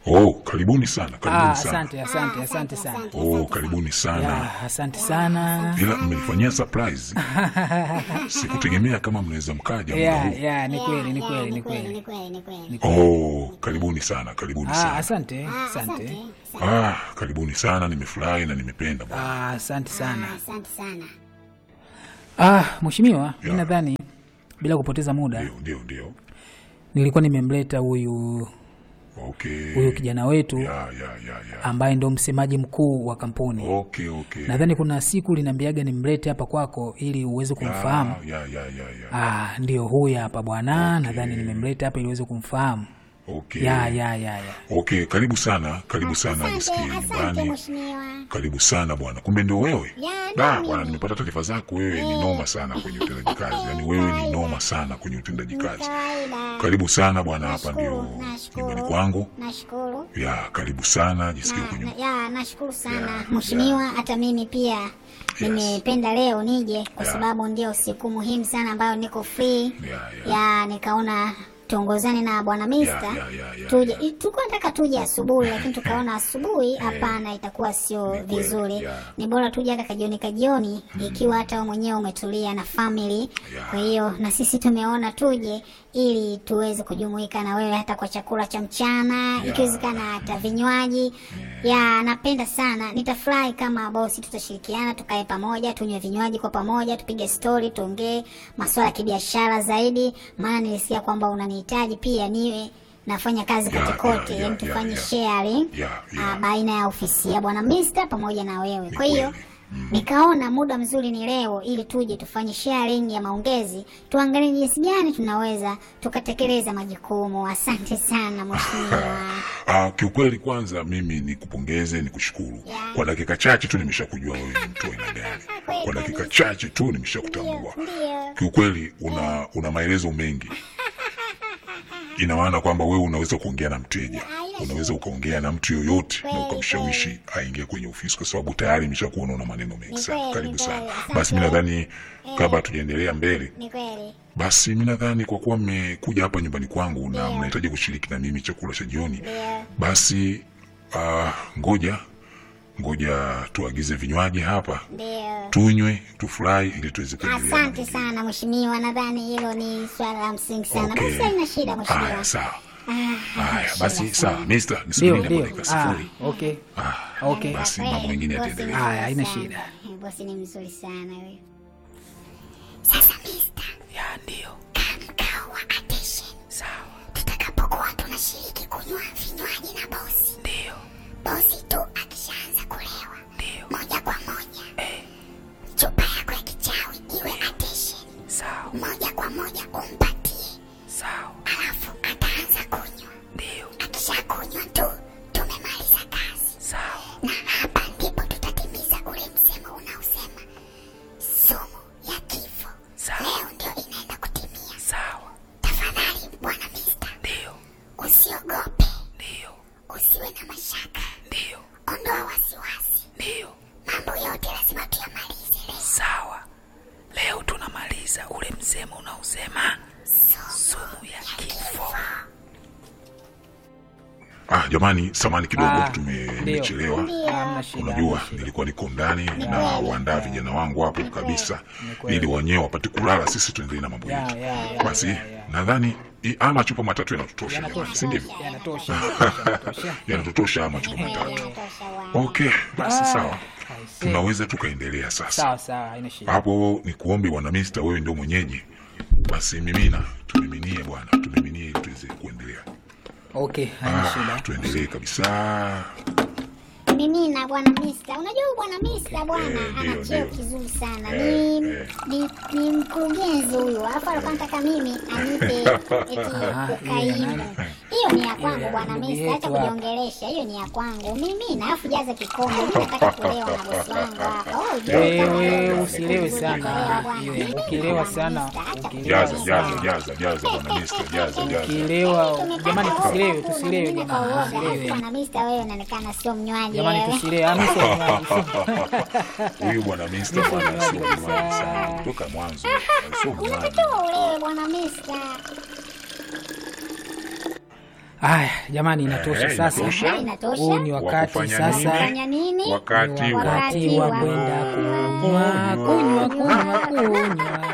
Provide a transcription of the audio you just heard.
Oh, karibuni sana, Ah, karibuni sana. asante asante asante sana. Oh, karibuni sana. Ya, asante sana. Ila mmenifanyia surprise. Sikutegemea kama mnaweza mkaja muda Ya, huu. ya, ni kweli, ni Ya, kweli, ni ni kweli, kweli. ni kweli, ni kweli. Oh, karibuni sana, karibuni Ah, sana. asante, Ah, asante. Ah, karibuni sana, nimefurahi na nimependa bwana. Ah, asante sana. Ah, Asante sana. Ah, mheshimiwa, mi Ya. nadhani bila kupoteza muda Ndio, ndio, ndio. nilikuwa nimemleta huyu Okay. huyu kijana wetu Ya, ya, ya, ya. ambaye ndo msemaji mkuu wa kampuni. Okay, okay. Nadhani kuna siku linaambiaga nimlete hapa kwako ili uweze kumfahamu. Ah, ya, ya, ya, ya. Ah, ndio huyu hapa bwana. Nadhani nimemleta hapa ili uweze kumfahamu. Okay. Ya, ya, ya, ya. Okay, karibu sana, karibu sana Asante, nisikie asante nyumbani. mheshimiwa. Karibu sana bwana, kumbe ndio wewe? Ya, Da, ndio bwana, mimi. nimepata taarifa zako, wewe ni noma sana kwenye utendaji kazi, yaani wewe ni noma sana kwenye utendaji Ni kazi. kawaida. Karibu sana bwana, hapa ndio Nashukuru, nashukuru. nyumbani kwangu. Nashukuru. Ya, karibu sana, jisikie Na- kwenye na- Ya, nashukuru sana Ya, mheshimiwa. Hata mimi pia nimependa leo nije kwa Ya. sababu ndio siku muhimu sana ambayo niko free. Ya, ya. Ya, nikaona tuongozane na bwana Mister ya, ya, ya, tuje. ya. i- Tulikuwa nataka tuje asubuhi, lakini tukaona asubuhi hapana, itakuwa sio kweli, vizuri. ya. Ni bora tuje hata kajioni kajioni, ikiwa hata wewe mwenyewe umetulia na family. Ya. Kwa hiyo na sisi tumeona tuje ili tuweze kujumuika na wewe hata kwa chakula cha mchana, ikiwezekana hata vinywaji. Ya, napenda sana. Nitafurahi kama bosi tutashirikiana, tukae pamoja, tunywe vinywaji kwa pamoja, tupige story, tuongee masuala ya kibiashara zaidi, maana nilisikia kwamba unanihitaji pia niwe nafanya kazi Ya, kote ya, kote, ya, yani ya, tufanye ya. sharing Ya, ya. ah, baina ya ofisi ya bwana Mister pamoja na wewe. Ni Kwa hiyo kweli. nikaona muda mzuri ni leo, ili tuje tufanye sharing ya maongezi, tuangalie jinsi gani tunaweza tukatekeleza majukumu. Asante sana mheshimiwa. Ah, kiukweli kwanza mimi nikupongeze, nikushukuru. Ya. Kwa dakika chache tu nimeshakujua wewe ni mtu wa aina gani. Kwa dakika chache tu nimeshakutambua. Ndio. Kiukweli una una maelezo mengi. Ina maana kwamba wewe unaweza kuongea na mteja, unaweza ukaongea na mtu yoyote na Kweli, ukamshawishi aingie kwenye ofisi, kwa sababu tayari nimeshakuona una maneno mengi Ni sana. kweli, Karibu ni sana. kweli. Asante. Basi mimi nadhani kabla tujaendelea mbele, Ni kweli. basi mimi nadhani kwa kuwa mmekuja hapa nyumbani kwangu na mnahitaji kushiriki na mimi chakula cha jioni, Ndio. basi uh, ngoja ngoja tuagize vinywaji hapa Ndio. tunywe tufurahi ili tuweze kuendelea na Asante mengine. sana mheshimiwa, nadhani hilo ni swala la msingi sana. Okay. Basi haina shida Haya, mheshimiwa. sawa. Ah, Haya, shida basi sana. sawa. Mister, Ndio, nisubiri hapo ndio. dakika Ah, sifuri. okay. Ah, Okay. basi Kweli, mambo mengine bosi yataendelea. ni Haya, haina mzuri shida. sana. Bosi ni mzuri sana huyo. Ya, ndio. Mkao wa attention. Sawa. Tutakapokuwa tunashiriki kunywa vinywaji na bosi, Ndio. bosi tu akishaanza kulewa Ndio. moja kwa moja, chupa yako ya kichawi iwe attention, Sawa. moja kwa moja umpatie, Sawa. alafu ataanza kunywa. Ndio. Akishakunywa tu tumemaliza kazi, Sawa. na hapa ndipo tutatimiza ule msemo unaosema sumu ya kifo Sawa. leo ndio inaenda kutimia. Sawa. Tafadhali bwana Mister, Ndio. usiogope, Ndio. usiwe na mashaka, Ndio. ondoa wasiwasi, Ndio. mambo yote lazima tuyamalize leo. Sawa. Leo tunamaliza ule msemo unaosema sumu ya kifo. Ah, jamani, samani kidogo Ah, tumechelewa. Hamna shida. Unajua, hamna shida. nilikuwa niko ndani na waandaa vijana wangu hapo kabisa, kweli. ili wenyewe wapate kulala, sisi tuendelee na mambo Ya, yetu. ya, ya, Basi ya, ya. nadhani i- haya machupa matatu yanatutosha, Yanatosha. si ndivyo? Yanatosha, yanatosha, yanatosha. Yanatutosha haya machupa matatu. Inatosha bwana. Okay, basi sawa, I see. tunaweza tukaendelea sasa. Sawa sawa, haina shida. Hapo ni kuombe bwana Mista, wewe ndio mwenyeji, basi mimina, tumiminie bwana, tumiminie ili tuweze kuendelea. Okay, haina Ah, shida. tuendelee kabisa. Mimi na bwana Mister, unajua huyu bwana Mister bwana Eh, ndio, ana cheo ndio. kizuri sana. Eh, Ni, eh. ni, ni mkurugenzi huyu, alafu alikuwa anataka mimi anipe eti Ah, kokaimu. Hiyo ni ya kwangu Ile, bwana ndugu Mister, acha yetu hapa. kujiongelesha. Hiyo ni ya kwangu mimi, na alafu jaza kikombe. Mimi nataka kulewa na bosi wangu hapa. Oh, ujue kama Wewe wewe usilewe sana. kulewa bwana. Iwe, Mimi Ukilewa bwana sana, Mister, acha ukilewa Jaza, kulewa jaza, sana. jaza, jaza bwana Mista, jaza, jaza. Ukilewa, jamani tusilewe, tusilewe Mimi kwa jamani, uoga. tusilewe. Bwana Mister, wewe unaonekana sio mnywaji Jamani wewe. tusilewe. Ah, mimi sio mnywaji, sio- Huyu bwana Mista Mimi bwana sio sio mnywaji mnywaji kabisa. sana kutoka mwanzo, sio mnywaji. Unatakiwa ulewe bwana Mister. Haya jamani, inatosha Eh, sasa. inatosha. Eh, inatosha. Huu ni wakati Wa kufanya sasa, Fanya nini? Wakati wa wakati wa kwenda kunywa kunywa kunywa kunywa.